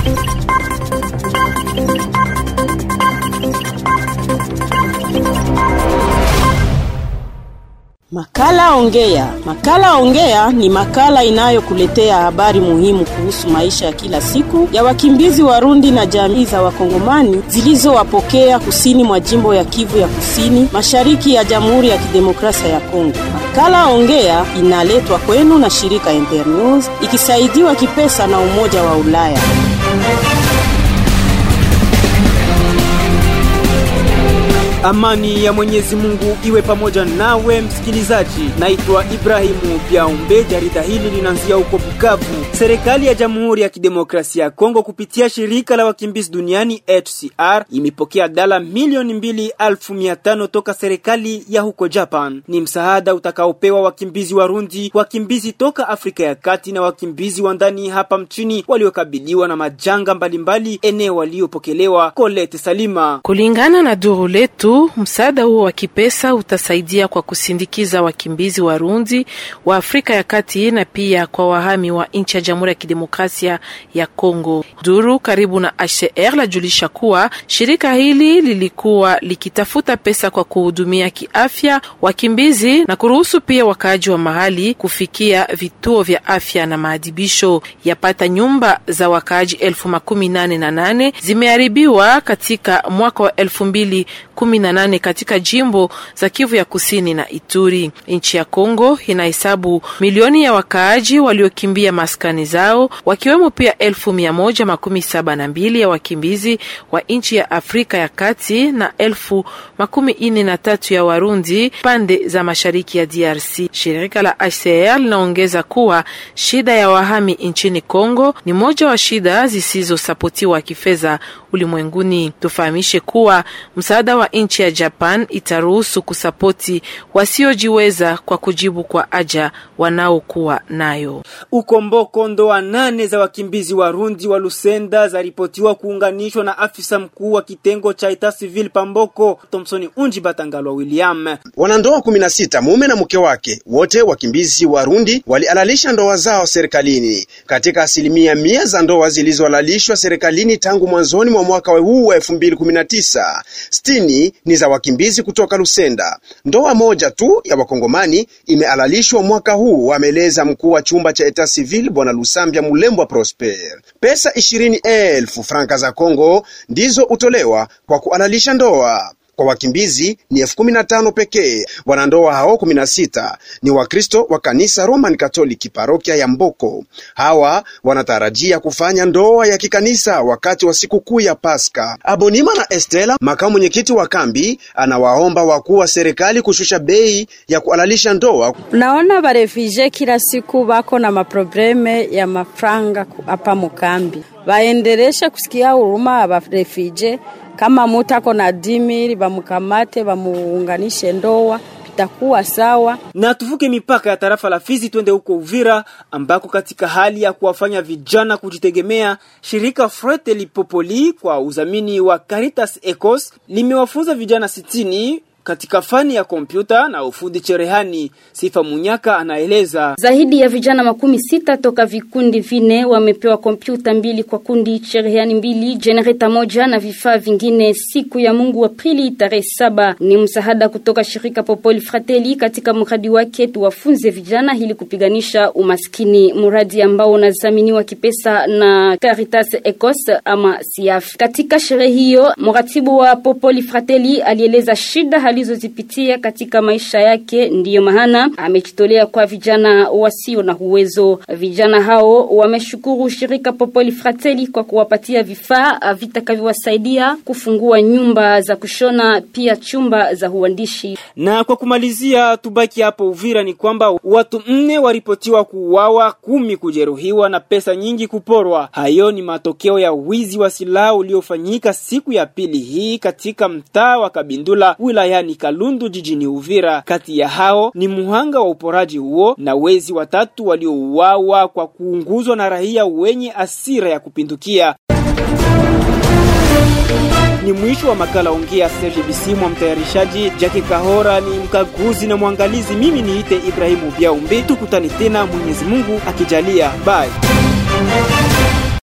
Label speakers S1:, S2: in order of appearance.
S1: Makala Ongea. Makala Ongea ni makala inayokuletea habari muhimu kuhusu maisha ya kila siku ya wakimbizi Warundi na jamii za Wakongomani zilizowapokea kusini mwa jimbo ya Kivu ya Kusini, mashariki ya Jamhuri ya Kidemokrasia ya Kongo. Makala Ongea inaletwa kwenu na shirika Internews ikisaidiwa kipesa na Umoja wa Ulaya.
S2: Amani ya Mwenyezi Mungu iwe pamoja nawe msikilizaji. Naitwa Ibrahimu Biaumbe. Jarida hili linaanzia huko Bukavu. Serikali ya Jamhuri ya Kidemokrasia ya Kongo kupitia shirika la wakimbizi duniani HCR imepokea dola milioni mbili elfu mia tano toka serikali ya huko Japan. Ni msaada utakaopewa wakimbizi Warundi, wakimbizi toka Afrika ya Kati na wakimbizi wa ndani hapa mchini waliokabiliwa na majanga mbalimbali eneo waliopokelewa. Colette Salima.
S3: Kulingana na duru letu msaada huo wa kipesa utasaidia kwa kusindikiza wakimbizi Warundi wa Afrika ya Kati na pia kwa wahami wa nchi ya Jamhuri ya Kidemokrasia ya Kongo. Duru karibu na HCR lajulisha kuwa shirika hili lilikuwa likitafuta pesa kwa kuhudumia kiafya wakimbizi na kuruhusu pia wakaaji wa mahali kufikia vituo vya afya na maadibisho. Yapata nyumba za wakaaji elfu makumi nane na nane zimeharibiwa katika mwaka wa elfu mbili kumi na nane katika jimbo za Kivu ya Kusini na Ituri. Nchi ya Kongo inahesabu milioni ya wakaaji waliokimbia maskani zao, wakiwemo pia elfu mia moja makumi saba na mbili ya wakimbizi wa nchi ya Afrika ya Kati na elfu makumi ine na tatu ya Warundi pande za mashariki ya DRC. Shirika la HCR linaongeza kuwa shida ya wahami nchini Kongo ni moja wa shida zisizosapotiwa kifedha ulimwenguni. Tufahamishe kuwa msaada wa nchi ya Japan itaruhusu kusapoti wasiojiweza kwa kujibu kwa haja wanaokuwa nayo.
S2: Ukomboko ndoa nane za wakimbizi Warundi wa Lusenda zaripotiwa kuunganishwa na afisa mkuu wa kitengo cha Etat Civil Pamboko, Thompson Unji Batangalwa William.
S4: Wanandoa 16 mume na mke wake wote wakimbizi Warundi walialalisha ndoa zao serikalini. Katika asilimia mia za ndoa zilizoalalishwa serikalini tangu mwanzoni mwa mwaka huu wa 2019 sitini ni za wakimbizi kutoka Lusenda. Ndoa moja tu ya wakongomani imealalishwa mwaka huu, ameeleza mkuu wa chumba cha Etat Civil Bwana Lusambia Mulembwa Prosper. Pesa ishirini elfu franka za Kongo ndizo utolewa kwa kualalisha ndoa kwa wakimbizi ni elfu kumi na tano pekee. Wanandoa hao kumi na sita ni Wakristo wa kanisa Roman Katoliki parokia ya Mboko. Hawa wanatarajia kufanya ndoa ya kikanisa wakati wa sikukuu ya Paska. Abonima na Estela, makamu mwenyekiti wa kambi, anawaomba wakuu wa serikali kushusha bei ya kualalisha ndoa.
S5: Naona barefije kila siku bako na maprobleme ya mafranga hapa mukambi, baendeleshe kusikia huruma abarefije kama mutu ako na dimiri bamukamate bamuunganishe ndoa itakuwa sawa.
S2: Na tuvuke mipaka ya tarafa la Fizi twende huko Uvira ambako katika hali ya kuwafanya vijana kujitegemea, shirika Frete Popoli kwa udhamini wa Caritas Ecos limewafunza vijana sitini katika fani ya kompyuta na ufundi cherehani. Sifa Munyaka anaeleza
S6: zaidi ya vijana makumi sita toka vikundi vine wamepewa kompyuta mbili kwa kundi, cherehani mbili, jenereta moja na vifaa vingine siku ya Mungu Aprili tarehe saba. Ni msaada kutoka shirika Popoli Fratelli katika mradi wake tuwafunze vijana ili kupiganisha umaskini, mradi ambao unadhaminiwa kipesa na Caritas Ecos ama SIAF. Katika sherehe hiyo, mratibu wa Popoli Fratelli alieleza shida alizozipitia katika maisha yake, ndiyo maana amejitolea kwa vijana wasio na uwezo. Vijana hao wameshukuru shirika Popoli Fratelli kwa kuwapatia vifaa vitakavyowasaidia kufungua nyumba za kushona, pia chumba za uandishi.
S2: Na kwa kumalizia, tubaki hapo Uvira, ni kwamba watu nne waripotiwa kuuawa, kumi kujeruhiwa na pesa nyingi kuporwa. Hayo ni matokeo ya wizi wa silaha uliofanyika siku ya pili hii katika mtaa wa Kabindula wilaya ni Kalundu jijini Uvira. Kati ya hao ni muhanga wa uporaji huo na wezi watatu waliouawa kwa kuunguzwa na raia wenye asira ya kupindukia. Ni mwisho wa makala Ongea Serge Bisimwa, mtayarishaji Jackie Kahora ni mkaguzi na mwangalizi. Mimi niite Ibrahimu Biaumbe, tukutane tena Mwenyezi Mungu akijalia. Bye.